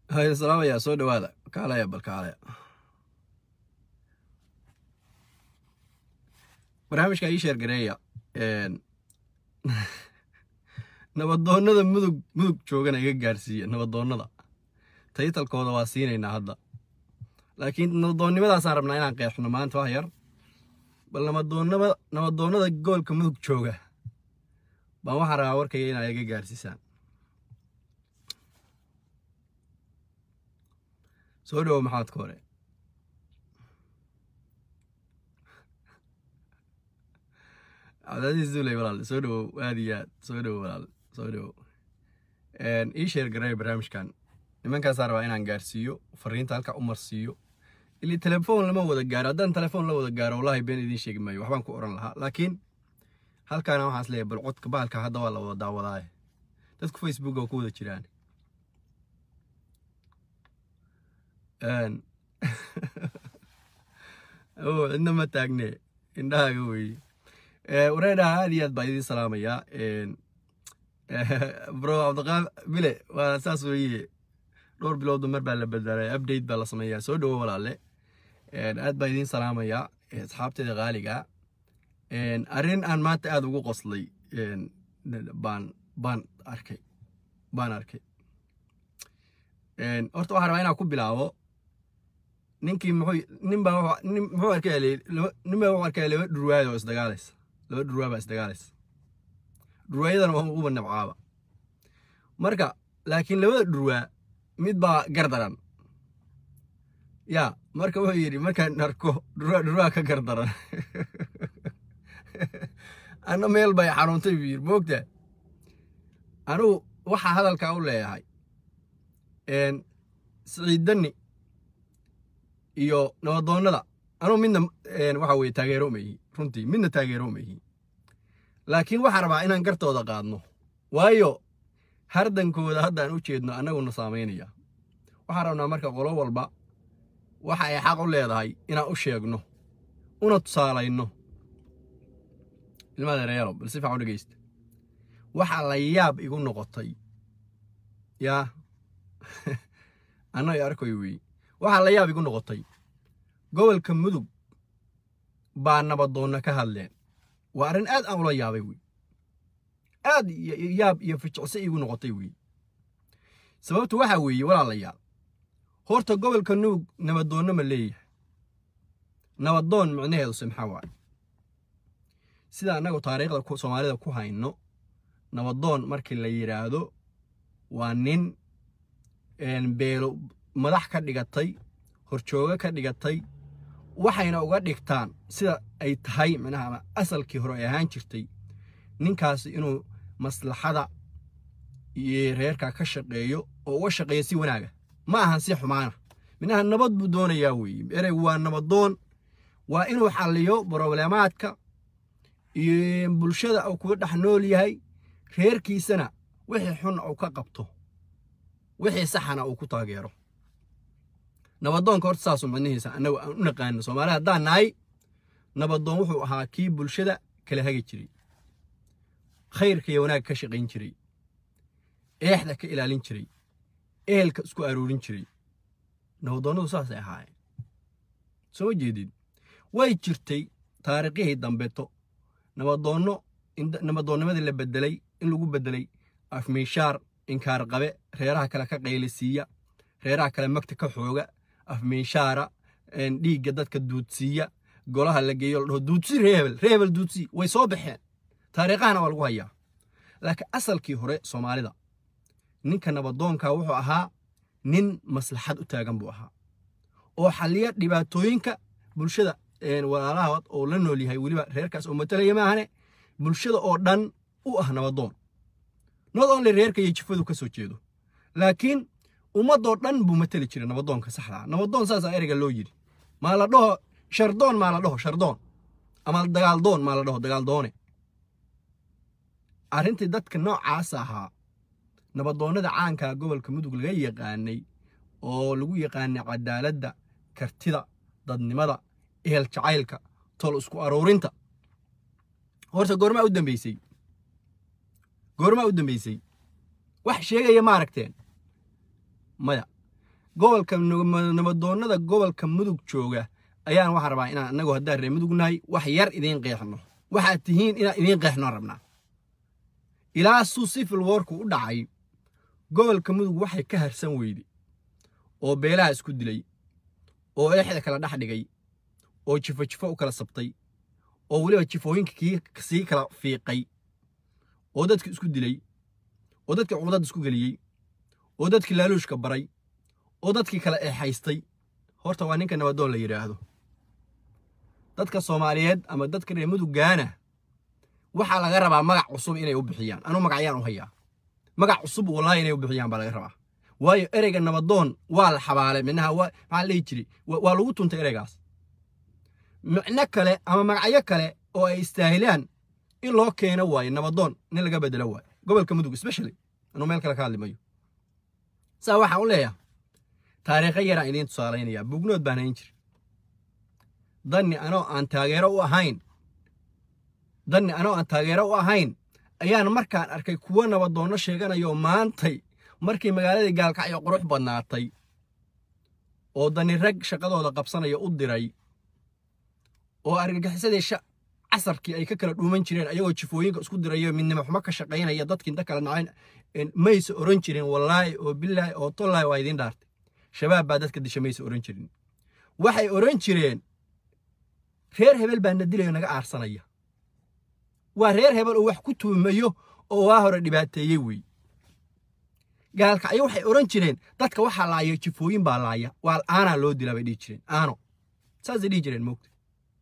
hay salaamaya soo dhawaada kaalaya bal kaalaya barnaamijka ii sheer gareeya nabadoonnada mudug mudug joogana iga gaarsiiya nabadoonnada taytalkooda waa siinaynaa hadda laakiin nabadoonnimadaasaan rabnaa inaan qeexno maanta wax yar bal nabadoonnada nabadoonnada gobolka mudug jooga baan waxaan rabaa warkayga inaa iga gaarsiisaan soo dhowo maxaadka hore cabdicasiis duuley walaal soo dhowow aad iyo aad soo dhowow walaal soo dhowow ii sheer gareey barnaamijkan nimankaasaa rabaa inaan gaarsiiyo fariinta halkaa u marsiiyo ili telefoon lama wada gaaro haddaan telefoon la wada gaaro wallahi been idiin sheegi maayo waxbaan ku oran lahaa laakiin halkaana waxaas leeyahay bal codka bahalka hadda waa la wada daawadaaye dadku facebook waa ku wada jiraan o cidna ma taagne indhahaaga weeye wareedhaha aad iyo aad baa idiin salaamayaa bro cabdiqaab bile waa saas weeye dhowr bilowda mar baa la bedelay update baa la sameeyaa soo dhowo walaale aad baa idiin salaamayaa asxaabteeda qaaliga arrin aan maanta aada ugu qoslay baan baan arkay baan arkay horta waxaa rabaa inaan ku bilaabo ninkii muxuu nin baa nin muxuu arkay nin baa wuxuu arkaya laba dhurwaayad oo isdagaalaysa laba dhurwaa baa isdagaalaysa dhurwaayadana waa uba nabcaaba marka laakiin labada dhurwaa mid baa gardaran ya marka wuxuu yidhi markaan arko dhurwaa dhurwaa ka gardaran anna meel bay xanuuntay buu yidhi moogtaa anugu waxaa hadalkaa u leeyahay siciidanni iyo nabadoonnada anugu midna waxa weye taageero ma ihi runtii midna taageero ma ihi laakiin waxaa rabaa inaan gartooda qaadno waayo hardankooda haddaan u jeedno annaguna saamaynaya waxaan rabnaa marka qolo walba waxa ay xaq u leedahay inaan u sheegno una tusaalayno ilmaha dereyaalo bal si fiican u dhegeysta waxaa la yaab igu noqotay yaa annaga arkoy weeye waxaa la yaab igu noqotay gobolka mudug baa nabadoonna ka hadleen waa arrin aad aan ula yaabay wey aad yaab iyo ficicse igu noqotay wey sababtu waxaa weeye walaalayaal horta gobolka mudug nabadoonna ma leeyahay nabadoon micnaheeduse maxaa waaye sida annagu taariikhda soomaalida ku hayno nabadoon markii la yidhaahdo waa nin beelo madax ka dhigatay horjoogo ka dhigatay waxayna uga dhigtaan sida ay tahay micnaha ama asalkii hore ay ahaan jirtay ninkaasi inuu maslaxada iyo reerka ka shaqeeyo oo uga shaqeeyo si wanaaga ma ahan si xumaana minaha nabad buu doonayaa weeye ereygu waa nabadoon waa inuu xalliyo brobleemaadka iyo bulshada uu kuga dhex nool yahay reerkiisana wixii xun uu ka qabto wixii saxana uu ku taageero nabadoonka horta saasu macnihiisa annagu aan u naqaano soomaali haddaan nahay nabadoon wuxuu ahaa kii bulshada kala hagi jiray khayrka iyo wanaagga ka shaqayn jiray eexda ka ilaalin jiray ehelka isku aroorin jiray nabadoonnadu saasay ahaayeen soo ma jeedid way jirtay taariikhihii dambeto nabadoonno nabadoonnimadii la bedelay in lagu bedelay afmiishaar inkaar qabe reeraha kale ka qaylisiiya reeraha kale magta ka xooga afmiishaara dhiigga dadka duudsiiya golaha la geeyo la dhaho duudsi reebel reebel duudsi way soo baxeen taariikhahana waa lagu hayaa laakiin asalkii hore soomaalida ninka nabadoonka wuxuu ahaa nin maslaxad u taagan buu ahaa oo xalliya dhibaatooyinka bulshada walaalahaad oo la nool yahay weliba reerkaas oo matalaya maahane bulshada oo dhan u ah nabadoon not only reerka iyo jifadu ka soo jeedo laakiin ummadoo dhan buu mateli jiray nabadoonka saxdaa nabadoon saasaa ereyga loo yidhi maa la dhaho shardoon maa la dhaho shardoon ama dagaaldoon maa la dhaho dagaaldoone arrintii dadka noocaas ahaa nabadoonnada caankaa gobolka mudug laga yaqaanay oo lagu yaqaanay cadaaladda kartida dadnimada ehel jacaylka tol isku aroorinta horta goormaa u dambeysay goormaa u dambeysay wax sheegaya ma aragteen maya gobolka nabadoonnada gobolka mudug jooga ayaan waxaan rabaa inaan annagu haddaan reer mudug nahay wax yar idiin qeexno waxaad tihiin inaan idiin qeexno rabnaa ilaa suu sifil woorku u dhacay gobolka mudug waxay ka harsan weyde oo beelaha isku dilay oo eexda kala dhex dhigay oo jifo jifo u kala sabtay oo weliba jifooyinka kii sii kala fiiqay oo dadki isku dilay oo dadkii cuqdad isku geliyey oo dadkii laaluushka baray oo dadkii kala eexaystay horta waa ninka nabadoon la yidhaahdo dadka soomaaliyeed ama dadka reer muduggaana waxaa laga rabaa magac cusub inay u bixiyaan anuu magacyaan u hayaa magac cusub wallaahi inay u bixiyaan baa laga rabaa waayo ereyga nabadoon waa la xabaalay minaha waa maxaa la dhihi jiray waa lagu tuntay ereygaas micno kale ama magacyo kale oo ay istaahilaan in loo keeno waayo nabadoon nin laga bedelo waayo gobolka mudug especially anuu meel kale ka hadli mayo saa waxaan u leeyaha taariikho yaraan idiin tusaalaynayaa bugnood baan hayn jiri danni anoo aan taageero u ahayn danni anoo aan taageero u ahayn ayaan markaan arkay kuwo nabadoonno sheeganayo maantay markii magaaladii gaalkacyo qurux badnaatay oo dani rag shaqadooda qabsanaya u diray oo argagixisadii casarkii ay ka kala dhuuman jireen ayagoo jifooyinka isku dirayo midnimo xumo ka shaqaynaya dadkii inta kala nacayn mayse oran jirin wallaahi oo bilaahi oo tollaahi waa idiin dhaartay shabaab baa dadka disha mayse oran jirin waxay oran jireen reer hebel baa na dilayo naga aarsanaya waa reer hebel oo wax ku tuumayo oo waa hore dhibaateeyey wey gaalkacyo waxay oran jireen dadka waxaa laaya jifooyin baa laaya waa aanaa loo dilaa bay dhihi jireen aano saasay dhihi jireen moogta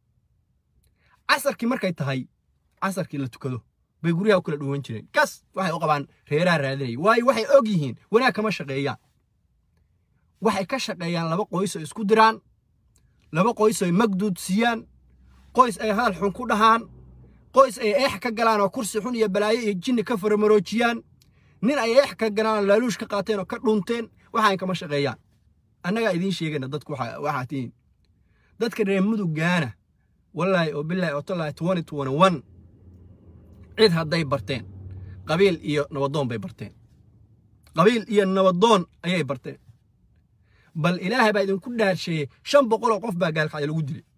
casarkii markay tahay casarkii la tukado bay guryaha u kala dhuwan jireen kas waxay u qabaan reeraha raadinaya waayo waxay og yihiin wanaag kama shaqeeyaan waxay ka shaqeeyaan laba qoys oo isku diraan laba qoys oo magduud siiyaan qoys ay hadal xun ku dhahaan qoys ay eex ka galaan oo kursi xun iyo balaayo iyo jinni ka faramaroojiyaan nin ay eex ka galaan oo laaluush ka qaateen oo ka dhunteen waxaan kama shaqeeyaan annagaa idiin sheegayna dadku waxaa tihiin dadka reer muduggaana wallaahi oo bilaahi oo tallaahi twenty twenty one cid hadday barteen qabiil iyo nabadoon bay barteen qabiil iyo nabadoon ayay barteen bal ilaahay baa idinku dhaarsheeyey shan boqol oo qof baa gaalkacyo lagu dilay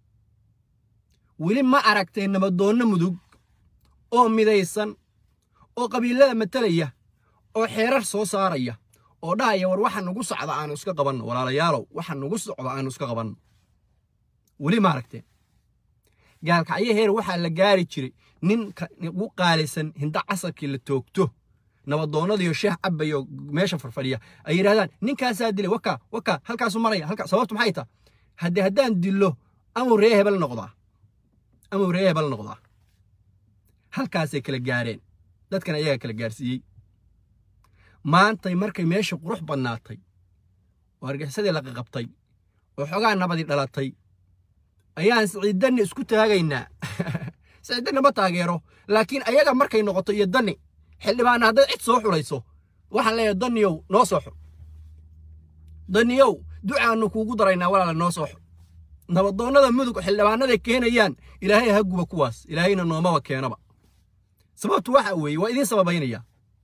weli ma aragtay nabadoonno mudug oo midaysan oo qabiilada matalaya oo xeerar soo saaraya oo dhahaya war waxa nagu socda aanu iska qabanno walaalayaalow waxa nagu socda aanu iska qabanno weli ma aragteen gaalkacyo heer waxaa la gaari jiray ninka ugu qaalisan hinda casarkii la toogto nabadoonnadiyo sheeh cabayo meesha farfadhiya ay yidhahdaan ninkaasaa dilay waka waka halkaasu maraya halka sababtu maxay taha haddee haddaan dillo amuu ree hebel noqdaa amuu ree hebel noqdaa halkaasay kala gaareen dadkan ayagaa kala gaarsiiyey maantay markay meesha qurux badnaatay oo argixisadii la qaqabtay oo xogaa nabadii dhalatay ayaan siciidanni isku taagaynaa siciidanni ma taageero laakiin ayaga markay noqoto iyo danni xildhibaana haddaad cid soo xulayso waxaan leeyahay danniyow noo soo xul danniyow ducaannu kuugu daraynaa walaala noo soo xul nabadoonnada mudug xildhibaanaday keenayaan ilaahay ha guba kuwaas ilaahayna noomaba keenaba sababtu waxa weeye waa idiin sababaynaya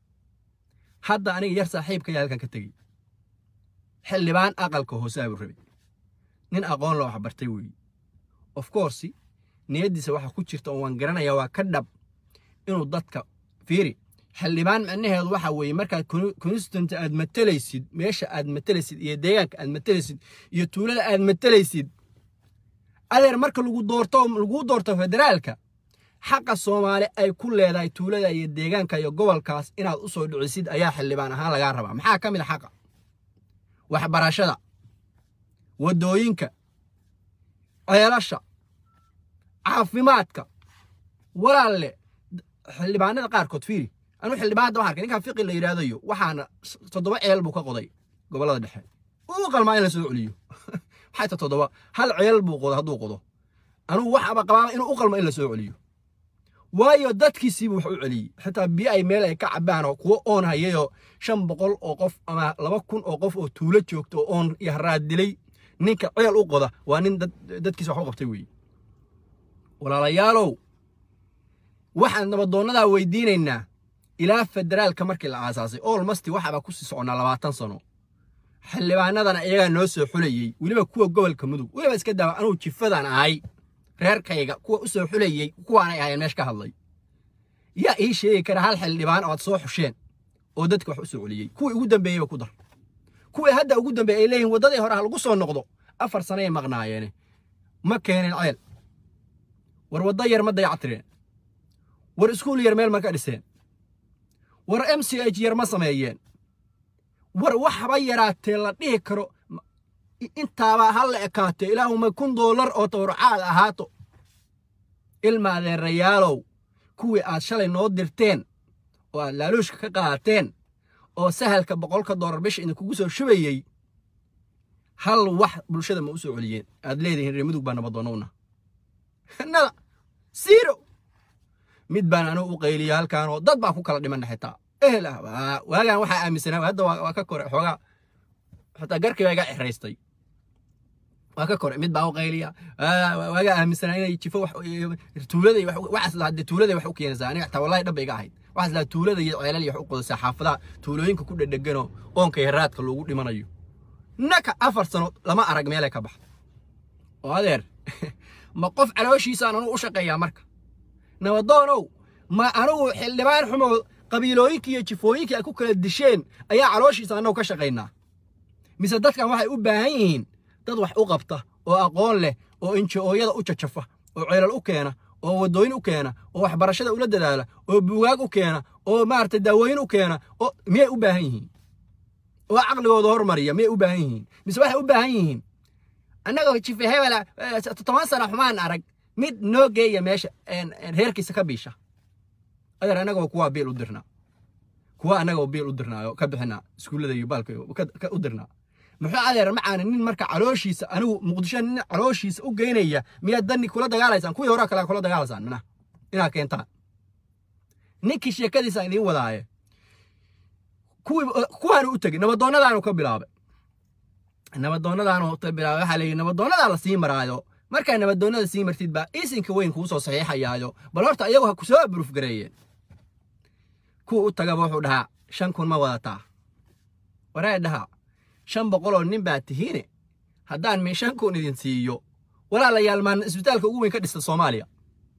hadda aniga yar saaxiibkaya halkan ka tegey xildhibaan aqalka hoose abuu rabay nin aqoon la wax bartay weeye of course niyaddiisa waxa ku jirta oo waan garanayaa waa ka dhab inuu dadka fiiri xildhibaan macnaheedu waxa weeye markaad constituent aad matalaysid meesha aad matalaysid iyo deegaanka aad matalaysid iyo tuulada aad matalaysid adeer marka lagu doorto laguu doorto federaalka xaqa soomaali ay ku leedahay tuulada iyo deegaanka iyo gobolkaas inaad u soo dhicisid ayaa xildhibaan ahaan lagaa rabaa maxaa ka mid a xaqa waxbarashada waddooyinka ceelasha caafimaadka walaalle xildhibaanada qaarkood fiiri anuu xildhibaan hadda waxaan arkay ninkan fiqi la yidhaahdayo waxaana toddoba ceel buu ka qoday gobollada dhexe uu qalmaa in la soo celiyo maxay ta toddoba hal ceel buu qodo hadduu qodo anugu waxaba qabaa inuu u qalmo in la soo celiyo waayo dadkiisiibuu wax u celiyey xitaa biyo ay meel ay ka cabaan oo kuwo oon hayayoo shan boqol oo qof ama laba kun oo qof oo tuulo joogto oo oon iyo haraad dilay ninka ceel u qoda waa nin dadkiisa wax u qabtay weeye walaalayaalow waxaan nabadoonnadaa weydiinaynaa ilaa federaalka markii la aasaasay olmasti waxaaba ku sii soconnaa labaatan sano xildhibaanadana iyagaa noo soo xulayey weliba kuwa gobolka mudug weliba iska daawa anugu jifadan ahay reerkayga kuwa u soo xulayey kuwaanay ahayen meesha ka hadlay yaa ii sheegi kara hal xildhibaan oo aad soo xusheen oo dadka wax u soo celiyey kuwii ugu dambeeyeyba ku dar kuwii hadda ugu dambeeyey ay leeyihin waddadii hore ha lagu soo noqdo afar sanayay maqnaayeene ma keeneen ceel war waddo yar ma dayactireen war iskuul yar meel ma ka dhiseen war m c h yar ma sameeyeen war waxba yaraatee la dhihi karo intaabaa ha la ekaatee ilaahuma kun doolar oo tawracaad ahaato ilmaadeerayaalow kuwii aad shalay noo dirteen oo aad laaluushka ka qaateen oo sahalka boqolka doolar bisha idinkugu soo shubayey hal wax bulshada ma u soo celiyeen aad leedihiin reer mudug baa nabadoonnowna nada siiro mid baan anugu u qayliya halkaanoo dad baa ku kala dhimanna xitaa ehel ah waagaan waxaa aaminsanaa hadda waa ka kore xoogaa xitaa garkii baa iga xiraystay waa ka kore mid baa u qayliya waagaa aaminsanaa inay jifo tuulada waxaas lahaa dee tuulada wax u keenaysaa aniga xitaa wallahi dhab iga ahayd waxaas lahaa tuulada iyo ceelal iyo wax u qodaysaa xaafadaha tuulooyinka ku dhedheganoo oonka iyo raadka loogu dhimanayo naka afar sano lama arag meelay ka baxdo oo adeer ma qof calooshiisaan anugu u shaqeeyaa marka nabadoonow ma anugu xildhibaan xumo qabiilooyinkii iyo jifooyinkii ay ku kala disheen ayaa calooshiisa annagu ka shaqaynaa mise dadkan waxay u baahan yihiin dad wax u qabta oo aqoon leh oo inji-ooyada u jajafa oo ceelal u keena oo waddooyin u keena oo waxbarashada ula dadaala oo buugaag u keena oo maaragtay daawooyin u keena oo miyay u baahan yihiin oo caqligooda hormariya miyay u baahan yihiin mise waxay u baahan yihiin annagoo jife hebela toban sana xumaan arag mid noo geeya meesha reerkiisa ka biisha adeer annagoo kuwaa biil u dirnaa kuwa annagoo biil u dirnaayo ka bixinaa iskuullada iyo baalka u dirnaa muxuu adeer macaana nin marka calooshiisa anigu muqdisho nin calooshiisa u geynaya miyaad danni kula dagaalaysaan kuwii horaa kale kula dagaalaysaan mina inaad keentaan ninkii sheekadiisa idiin wadaaye kuwii kuwaanu u tegey nabadoonnadaanu ka bilaabay nabadoonnadaanu ka bilaabay waxaa leeyihi nabadoonnadaa la sii maraayo markaa nabadoonnada sii martid baa isinka weyn kuu soo saxiixayaayo bal horta iyagu ha ku soo aburuuf gareeyeen kuwa u tagaba wuxuu dhahaa shan kun ma wadataa waree dhahaa shan boqoloo nin baa tihiine haddaan min shan kun idin siiyo walaalayaal maan isbitaalka ugu weyn ka dhista soomaaliya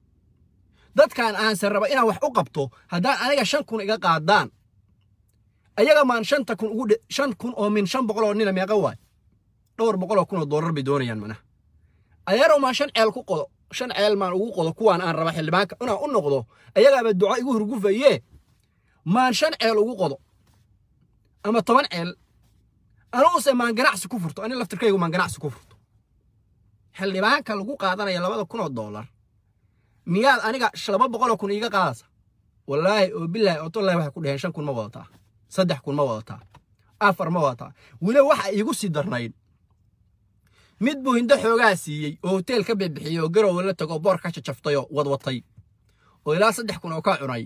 dadkan aanse raba inaan wax u qabto haddaan aniga shan kun iga qaadaan ayaga maan shanta kun ugu shan kun oo min shan boqoloo nina meeqa waay dhowr boqoloo kun oo doolar bay doonayaan manaha ayarow maan shan ceel ku qodo shan ceel maan ugu qodo kuwaan aan raba xildhibaanka inaan u noqdo ayagaaba duco igu hurgufayee maan shan ceel ugu qodo ama toban ceel anuguse maan ganacsi ku furto ani laftirkaygu maan ganacsi ku furto xildhibaanka lagu qaadanaya labada kun oo doolar miyaad aniga laba boqoloo kun iiga qaadaysa wallaahi oo bilaahi oo tollahi waxay ku dhaheen shan kun ma wadataa saddex kun ma wadataa afar ma wadataa weliba waxa iigu sii darnayd mid buu hindo xoogaa siiyey oo hoteel ka bixbixiyey oo garowe la tago boor ka jajaftayoo wadwatay oo ilaa saddex kun oo ka cunay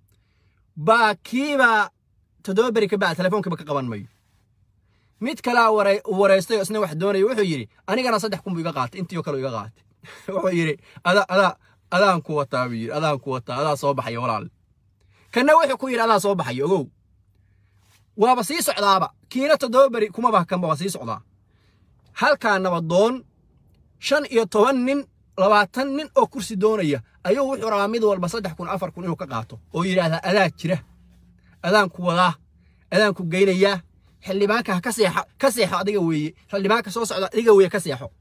baa kiibaa toddoba beri ka bacd telefoonkiiba ka qaban mayo mid kalaa waraystay oo isna wax doonaya wuxuu yidhi anigana saddex kun buu iga qaatay intii oo kale iga qaatay wuxuu yidhi ada adaa adaan ku wataa buu yidhi adaan ku wataa adaa soo baxaya walaal kanna wuxuu ku yidhi adaa soo baxaya ogow waaba sii socdaaba kiina toddoba beri kumaba kanba waa sii socdaa halkaa nabadoon shan iyo toban nin labaatan nin oo kursi doonaya ayuu wuxuu rabaa mid walba saddex kun afar kun inuu ka qaato oo yidhaahdaa adaa jira adaan ku wadaa adaan ku geynayaa xildhibaanka ha ka seexo ka seexo adiga weeye xildhibaanka soo socda adiga weeye ka seexo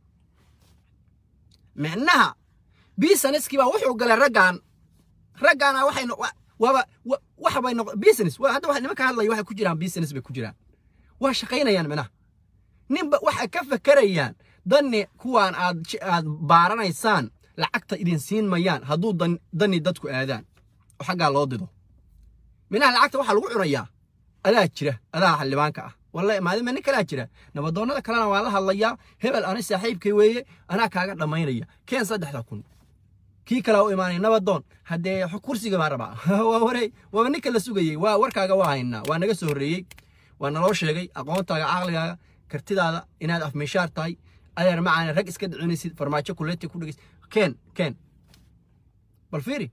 micnaha biisaniskii baa wuxuu galay raggan raggaana waxay waaba waxa bay noq business hadda waxa nimanka hadlaya waxay ku jiraan business bay ku jiraan waa shaqaynayaan micnaha ninba waxay ka fakerayaan danni kuwaan aad aad baaranaysaan lacagta idin siin mayaan hadduu danni dadku aadaan oo xaggaa loo dido minaha lacagta waxaa lagu cunayaa adaa jira adaa xildhibaanka ah wallahi maadima nin kalaa jira nabadoonnada kalena waa la hadlayaa hebel ani saaxiibkay weeye anaa kaaga dhammaynaya keen saddexda kun kii kalaa u imaanaya nabadoon haddee kursiga baan rabaa waa warey waaba ninka la sugayey waa warkaaga waa haynaa waa naga soo horreeyey waa naloo sheegay aqoontaaga caqligaaga kartidaada inaad afmeeshaar tahay adeer macaana rag iska dhicinaysid farmaajo kuleeti ku dhegeysid keen keen bal fiiri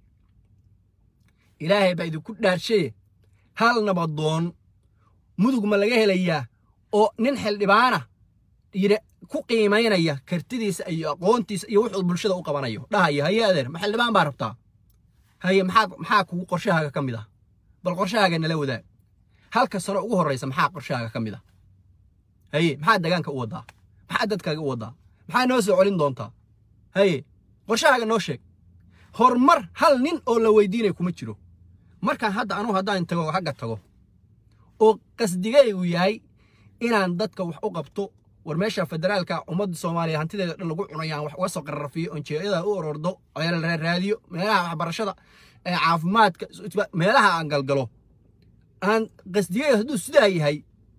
ilaahay baa idinku dhaarshaye hal nabadoon mudug ma laga helayaa oo nin xildhibaana yidhi ku qiimaynaya kartidiisa iyo aqoontiisa iyo wuxuu bulshada u qabanayo dhahaya haye adeer ma xildhibaan baa rabtaa haye maxaa maxaa kugu qorshahaaga ka mid ah bal qorshahaaga nala wadaag halka sano ugu horraysa maxaa qorshahaaga ka mid ah haye maxaa degaanka u waddaa maxaa dadkaaga u waddaa maxaa noo soo celin doontaa haye qorshahaaga noo sheeg horumar hal nin oo la weydiinaya kuma jiro markaan hadda anugu haddaan tago xagga tago oo qasdigaygu yahay inaan dadka wax u qabto war meesha federaalka ummadda soomaaliya hantideeda dhan lagu cunayaan wax uga soo qararfiyo onjeeyada u orordo raadiyo meelaha waxbarashada caafimaadka meelaha aan galgalo aan qasdigayga hadduu sidaa yahay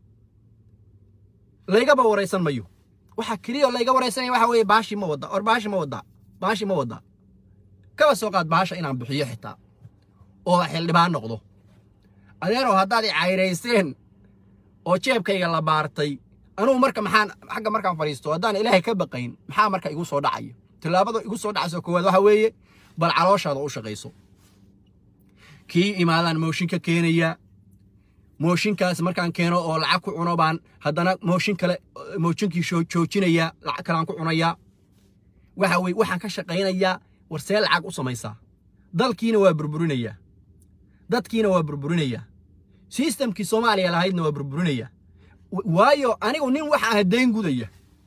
laygaba waraysan mayo waxa keliya layga waraysanaya waxa weeye baashi ma wadda or baashi ma waddaa baashi ma waddaa kaba soo qaad baasha inaan bixiyo xitaa oo xildhibaan noqdo adeerow haddaad i cayrayseen oo jeebkayga la baartay anugu marka maxaan xagga markaan fadhiisto haddaan ilaahay ka baqayn maxaa marka igu soo dhacaya tillaabada igu soo dhacayso koowaad waxa weeye bal calooshaada u shaqayso kii imaadaan mooshinka keenaya mooshinkaas markaan keeno oo lacag ku cuno baan haddana mooshin kale mooshinkii joojinaya lacag kaleaan ku cunayaa waxa weye waxaan ka shaqaynayaa war see lacag u samaysaa dalkiina waa burburinayaa dadkiina waa burburinayaa sistamkii soomaaliya lahaydna waa burburinayaa waayo anigu nin waxa ah dayn gudaya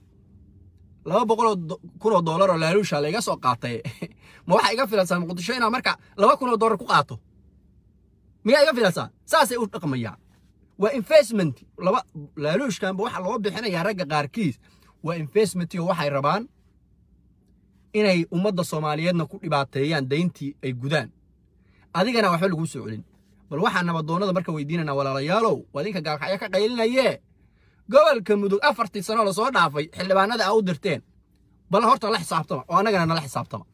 laba boqoloo kunoo doolar oo laaluusha layga soo qaatay ma waxaa iga filansaa muqdisho inaa marka laba kunoo doolar ku qaato miyaa iga filansaa saasay u dhaqmayaan waa investment laba laaluushkanba waxa loo bixinayaa ragga qaarkiis waa investment oo waxay rabaan inay ummadda soomaaliyeedna ku dhibaateeyaan dayntii ay gudaan adigana waxba laguu soo celin bal waxaan nabadoonnada marka weydiinanaa walaalayaalow waa idinka gaalkacyo ka qaylinayee gobolka mudug afartii sanoo lasoo dhaafay xildhibaanada aa u dirteen bal horta la xisaabtama oo annagana nala xisaabtama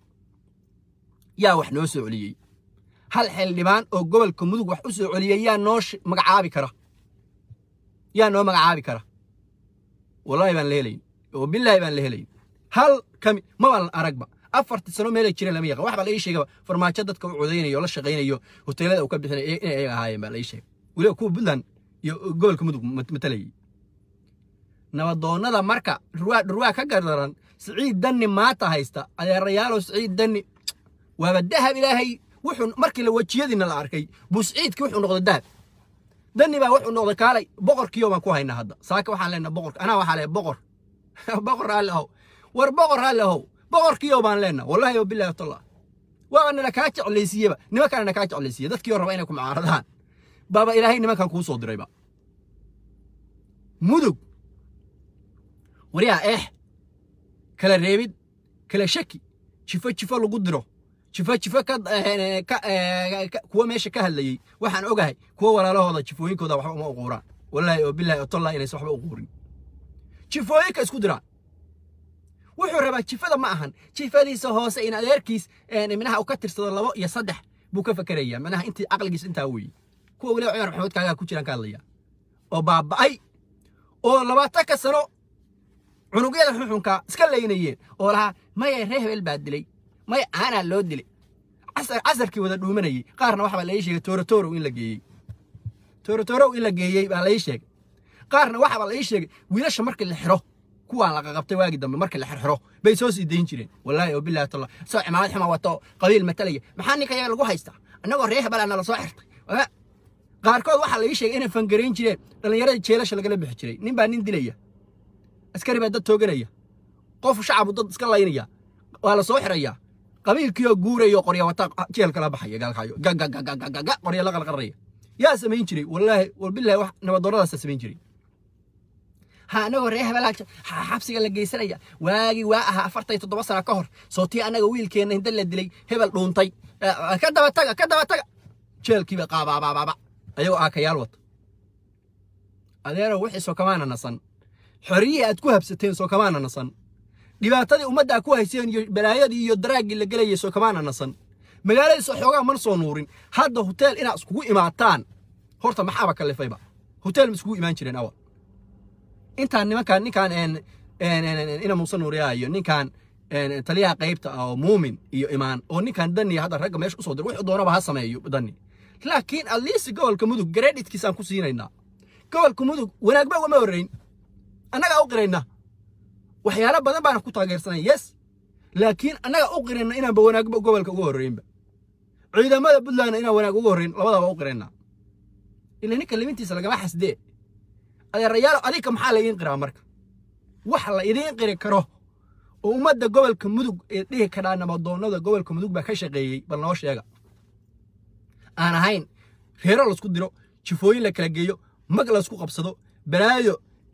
yaa wax noo soo celiyey hal xildhibaan oo gobolka mudug wax u soo celiyey yaa noo magacaabi kara yaa noo magacaabi kara wallaahi baan la helayn oo bilaahi baan la helayn hal kami mabaan aragba afartii sano meelay jireen lama yaqaan wax baa la ii sheegaba farmaajo dadka u codaynayo o la shaqaynayo hoteelada uu ka bixinay inay ayaga ahaayeen baa la ii sheegay weliba kuwa puntland iyo gobolka mudug matalayay nabadoonnada marka dhurwaa dhurwaa ka gardaran siciid danni maanta haysta adeerayaalow siciid danni waaba dahab ilaahay wuxuu markii la wejiyadiina la arkay buu siciidkii wuxuu noqday dahab danni baa wuxuu noqday kaalay boqorkiyo baan ku haynaa hadda saaka waxaan leenaha boqor anaa waxaa leeyahay boqor boqor raalli ahow war boqor raalli ahow boqorkiyo baan leenaha wallahi wa billahi tallah waaba nala kaa jeclaysiiyeba nimankaana na kaa jeclaysiiye dadkiioo raba inay ku mucaaradaan baaba ilaahay nimankan kuu soo dirayba mudug waryaa eex kala reebid kala shaki jifo jifo lagu diro jifo jifo kuwa meesha ka hadlayey waxaan ogahay kuwa walaalahooda jifooyinkooda waxba uma uquuraan wallaahi oo bilaahi oo tollah inaysan waxba uquurin jifooyinka isku diraan wuxuu rabaa jifada ma ahan jifadiisa hoose in adeerkiis minaha uu ka tirsado labo iyo saddex buu ka fakerayaa minaha intii caqligiis intaa weeye kuwa weliba cumar maxamed kaagaa ku jiraan ka hadlaya oo baaba'ay oo labaatanka sano cunugyada xuxunka iska laynayeen oo lahaa maya ree hebel baa dilay maya aanaa loo dilay casarkii wada dhuumanayey qaarna waxbaa la ii sheegay toorotorow in la geeyey toorotorow in la geeyey baa la ii sheegay qaarna waxaabaa la ii sheegay wiilasha markii la xiro kuwaan la qaqabtay waagi dambe markii la xirxiro bay soo sii dayn jireen wallaahi oo billahi talla soo cimaamad xuma wato qabiil matalaya maxaa ninka yaga lagu haystaa annagoo ree hebelaa nala soo xirtay qaarkood waxaa la ii sheegay inay fangarayn jireen dhallinyarada jeelasha lagala bixi jiray nin baa nin dilaya askari baa dad tooganaya qof shacabu dad iska laynaya waa la soo xirayaa qabiilkiioo guurayo qorya wata jeel kala baxaya gaalkaayo gagagagagaga qorya la qalqaraya yaa samayn jiray wallaahi walbillahi wax nabadoonnadaasa samayn jiray ha anagoo ree hebelaa xabsiga la geysanaya waagii waa ahaa afartan iyo toddoba sana ka hor sootii annaga wiilkeenna hinda la dilay hebel dhuuntay ka daba taga ka daba taga jeelkiiba qaabaabaababa ayagoo aakayaal wata adeerow wixii soo kamaana nasan xoriyihii aad ku habsateen soo kamaana nasan dhibaatadii ummaddaa ku hayseen iyo balaayadii iyo daraaggii la gelayay soo kamaana nasan magaaladiisoo xoogaa mana soo nuurin hadda hoteel inaad iskugu imaataan horta maxaaba kallifayba hoteel ma iskugu imaan jireen awal intaan nimankaan ninkaan ina muuse nuuriyaa iyo ninkaan taliyaha qaybta ah oo muumin iyo imaan oo ninkaan dani hadda ragga meesha usoo dir wuxuu doonaba ha sameeyo dani laakiin atleast gobolka mudug gareedhitkiisaan ku siinaynaa gobolka mudug wanaagba ugama horrayn annagaa u qirayna waxyaalo badan baana ku taageersanay yes laakiin annagaa u qirayna inaanba wanaagba gobolka uga horreynba ciidamada puntlandna inaan wanaag uga horreyn labadaba u qiraynaa ila ninka limintiisa lagama xasdee adeerayaalo adinka maxaa la idiin qiraa marka wax la idiin qiri karo oo ummadda gobolka mudug ee dhihi karaa nabadoonnada gobolka mudug baa ka shaqeeyey bal noo sheega aan ahayn reero laisku diro jifooyin la kala geeyo mag laisku qabsado balaayo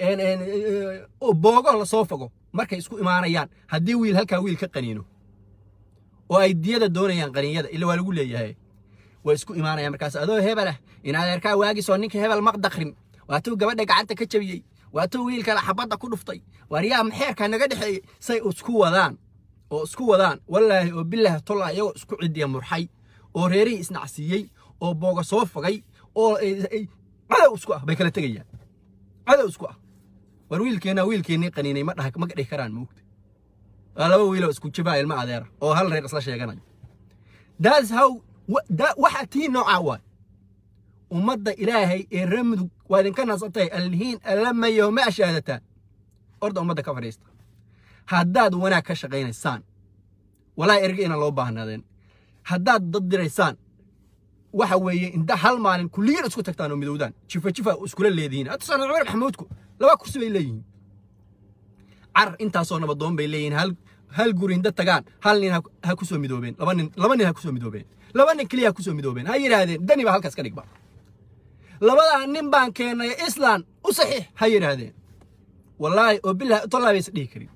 boogo lasoo fogo markay isku imaanayaan haddii wiil halkaa wiil ka qaniino oo ay diyada doonayaan qaniinyada ila waa lagu leeyahay way isku imaanayaan markaas adoo hebelah in adeerkaa waagisoo ninka hebel maqdakrin waatuu gabadha gacanta ka jabiyey waatuu wiilkala xabadda ku dhuftay waaryaa maxeerkaa naga dhexeeyey say isku wadaan oo isku wadaan wallaahi oo bilaahi tolla iyagoo isku cidiya murxay oo reerihii isnacsiiyey oo booga soo fogay oo cadow isku ah bay kala tegayaan cadow isku ah war wiilkeenna wiilkeennii qaniinay ma dhaha ma dhihi karaan moogta waa laba wiiloo isku jibaa ilma adeera oo hal reer isla sheeganayo daas how waxaa tii noocaa waay ummadda ilaahay ee reer mudug waa idinka nasatay allihiin allamayo ma ashaadataan orda ummadda ka fadhiista haddaad wanaag ka shaqaynaysaan walaahi erga inaan loo baahnaadeen haddaad dad diraysaan waxa weeye inta hal maalin kulligiin isku tagtaan oo midowdaan jifa jifa iskula leedihiin hadda sanad cumar maxamuudku laba kursi bay leeyihiin car intaasoo nabadoon bay leeyihiin hal hal guri inta tagaan hal nin ha ku soo midoobeen laba nin laba nin ha ku soo midoobeen laba nin keliya ha ku soo midoobeen ha yidhaahdeen dani baa halkaas ka dhigba labadaa nin baan keennay islaan u saxiix ha yidhaahdeen wallaahi oo bilah tollaa baysa dhihi karin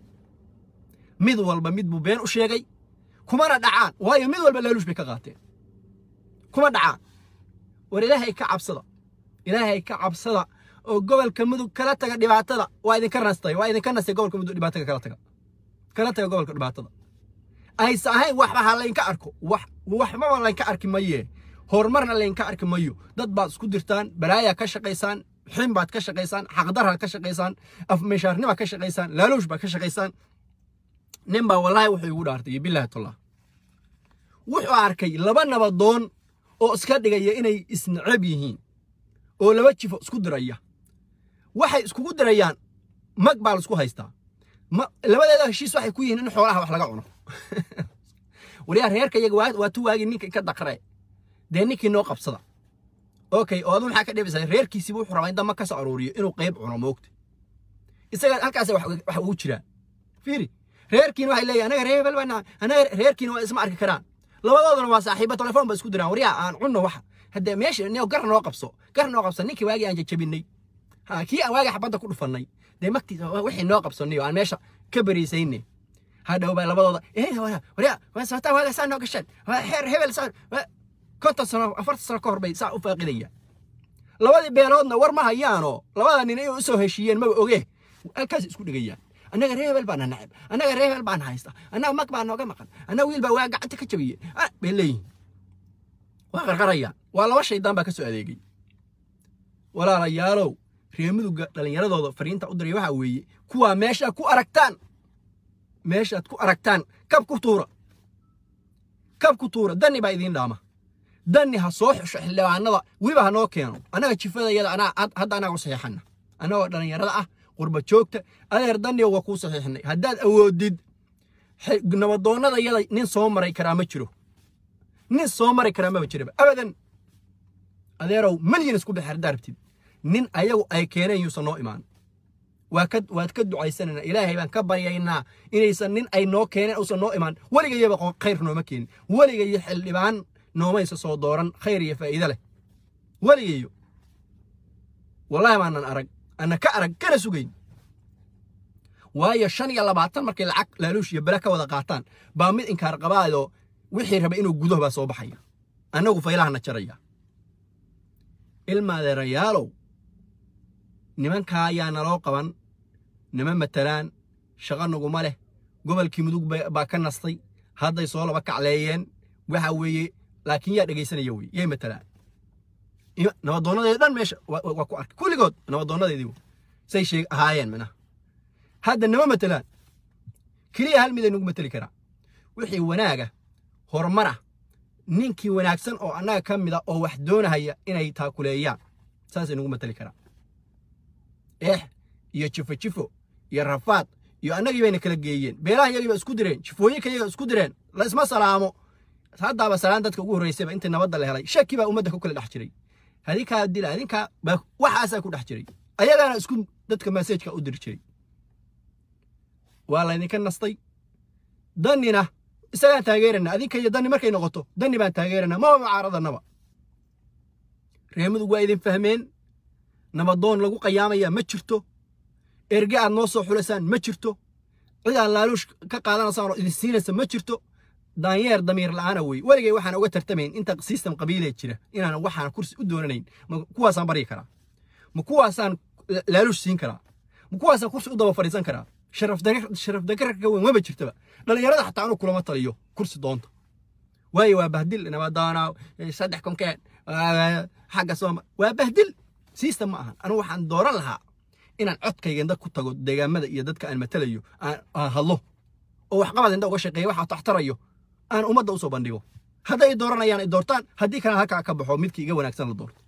mid walba mid buu been u sheegay kumana dhacaan waayo mid walba laaluush bay ka qaateen kuma dhacaan war ilaahay ka cabsada ilaahay ka cabsada oo gobolka mudug kala taga dhibaatada waa idinka nastay waa idinka nastay gobolka mudug dhibaatada kala taga kala taga gobolka dhibaatada aysa ahayn waxba ha laynka arko wax waxbaba laynka arki maye horumarna laynka arki mayo dad baad isku dirtaan balaayaa ka shaqaysaan xin baad ka shaqaysaan xaqdarhaad ka shaqaysaan afmeeshaarnibaad ka shaqaysaan laaluush baad ka shaqaysaan nin baa wallaahi wuxuu igu dhaartay iyo bilaahi tullah wuxuu arkay laba nabadoon oo iska dhigaya inay isnacab yihiin oo laba jifo isku diraya waxay iskugu dirayaan mag baa laisku haystaa labadeeda heshiis waxay ku yihiin in xoolaha wax laga cuno waliyaa reerka iyaga waa tu waagii ninka ka daqre dee ninkii noo qabsada okay oo adu maxaa ka dhibaysaa reerkiisiiba wuxuu rabaa in damba ka soo aruuriyo inuu qayb cuno moogta isaga halkaas wax ugu jiraa fiiri reerkiina waxay leeyahay anaga reer hebel baa anaga reerkiina waa isma arki karaan labadooduna waa saaxiiba telefoon ba isku diraan waryaa aan cunno waxa haddee meesha nio gar noo qabso gar noo qabso ninkii waagii aan jajabinay ha kii aan waagii xabadda ku dhufannay dee magtiisa wixii noo qabsannay oo aan meesha ka bariisayne hadhow baa labadooda waryaa waa saataa waaga saa noo gasheen xeer hebel saa konton sano afartan sano ka hor bay saa u faaqidayaan labadii beeloodna war ma hayaanoo labada nin inay u soo heshiiyeen maba oge halkaas isku dhegayaan annaga reer hebel baana nacab annaga reer hebel baana haysta annaga mag baa nooga maqan annaga wiil baa waa gacanta ka jabiye bay leeyihin waa qarqarayaan waa laba shaydaan baa ka soo adeegay walaalayaalow reer mudugga dhallinyaradooda fariinta u diray waxaa weeye kuwaa meeshaad ku aragtaan meeshaad ku aragtaan kab ku tuura kab ku tuura dani baa idiin dhaama dani ha soo xusho xildhibaanada weliba ha noo keeno annaga jifadayada anaa hadda annaga u saxiixana annagoo dhallinyarada ah qurba joogta adeer daniga waa kuu saxiixnay haddaad awoodid nabadoonnada yada nin soo maray karaa ma jiro nin soo mari karaa maba jiraba abadan adeerow malyan isku bixi haddaa rabtid nin ayagu ay keeneen yuusan noo imaan waa ka waad ka ducaysanaynaa ilaahay baan ka baryaynaa inaysan nin ay noo keeneen uusan noo imaan weligayaba khayr nooma keenin weligayo xildhibaan noomaysa soo dooran khayr iyo faa'iide leh weligayo wallahi maanan arag ana ka arag kana sugayn waayo shan iyo labaatan markay lacag laaluush iyo bele ka wada qaataan baa mid inkaar qabaayoo wixii raba inuu gudaho baa soo baxaya annagu faylahana jaraya ilmaadeerayaalow nimankaa ayaa naloo qaban nima matalaan shaqo naguma leh gobolkii mudug baa ka nastay hadday soo laba kacleeyeen waxa weeye laakiin yaa dhegaysanaya wey yay matalaan nabadoonadeeda dhan meesha waa ku arkay kulligood nabadoonadeedii say sheeg ahaayeen minaha hadda nama matalaan keliya hal miday nagu mateli karaa wixii wanaaga horumara ninkii wanaagsan oo annaga ka mida oo wax doonahaya inay taakuleeyaan saasay nagu mateli karaa eex iyo jifo jifo iyo rafaad iyo annagii bayna kala geeyeen beelaha iyagiiba isku direen jifooyinka iyaga isku direen la isma salaamo haddaaba salaan dadka ugu horreysayba intii nabadda la helay shaki baa ummadda ku kala dhex jiray adinkaa dila adinkaa baa waxaasaa ku dhex jiray ayagaana isku dadka masajka u diri jiray waa laydinka nastay dannina isagaan taageerana adinka iyo danni markay noqoto danni baan taageerana maba mucaaradanaba reemadu waa idin fahmeen nabadoon lagu qayaamaya ma jirto erge aad noo soo xulaysaan ma jirto cid aad laaluush ka qaadanaysaan oo idin siinaysa ma jirto daanyeer damiir la'aana wey weligay waxaan uga tartamayn inta system qabiilee jira inaan waxaan kursi u doonanayn ma kuwaasaan baryi karaa ma kuwaasaan laaluush siin karaa ma kuwaasaan kursi u daba fadhiisan karaa sharaf dagarka ka weyn maba jirtaba dhallinyarada xataa anu kulama taliyo kursi doonta waayo waa bahdil nabadoona saddex konkeen xagga sooma waa bahdil system ma ahan anu waxaan dooran lahaa inaan codkayga inda ku tago deegaamada iyo dadka aan matalayo aan hadlo oo waxqabad inda uga shaqeeya waxa taxtarayo aan ummadda usoo bandhigo hadday dooranayaan ay doortaan haddii kalena halkaa ka baxo midkii iga wanaagsan la doorto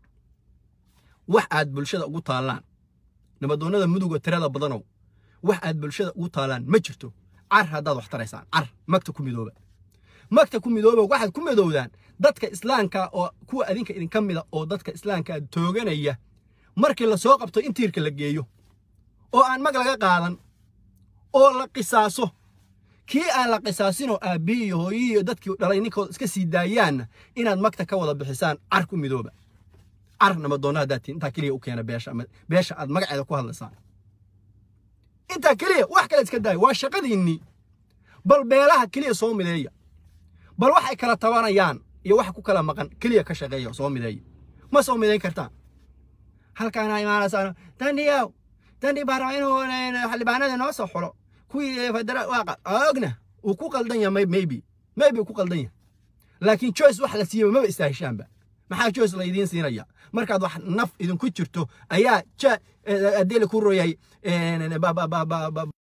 wax aad bulshada ugu taallaan nabadoonnada muduga tirada badanow wax aad bulshada ugu taalaan ma jirto car haddaad wax taraysaan car magta ku midooba magta ku midooba waxaad ku midoowdaan dadka islaamka oo kuwa adinka idinka mida oo dadka islaamka tooganaya markii la soo qabto in tiirka la geeyo oo aan mag laga qaadan oo la qisaaso kii aan la qisaasinoo aabbihi iyo hooyihii iyo dadkii dhalay ninkooda iska sii daayaanna inaad magta ka wada bixisaan car ku midooba car nabadoonna haddaad tihin intaa keliya u keena beesha ama beesha aad magaceeda ku hadlaysaan intaa keliya wax kale iska daaya waa shaqadiinnii bal beelaha keliya soo mideeya bal waxay kala tabanayaan iyo wax ku kala maqan keliya ka shaqeeya soo mideeya ma soo midayn kartaan halkaana imaanaysaan dandhiyaw dandhi baa raba inuu xildhibaanada noo soo xulo kuwii federaal waa ogna uu ku qaldan yahay maybe maybe uu ku qaldan yahay laakiin choice wax la siiyaba maba istaahishaanba maxaa choice la idiin siinaya markaad wax naf idinku jirto ayaa ja haddii la ku royay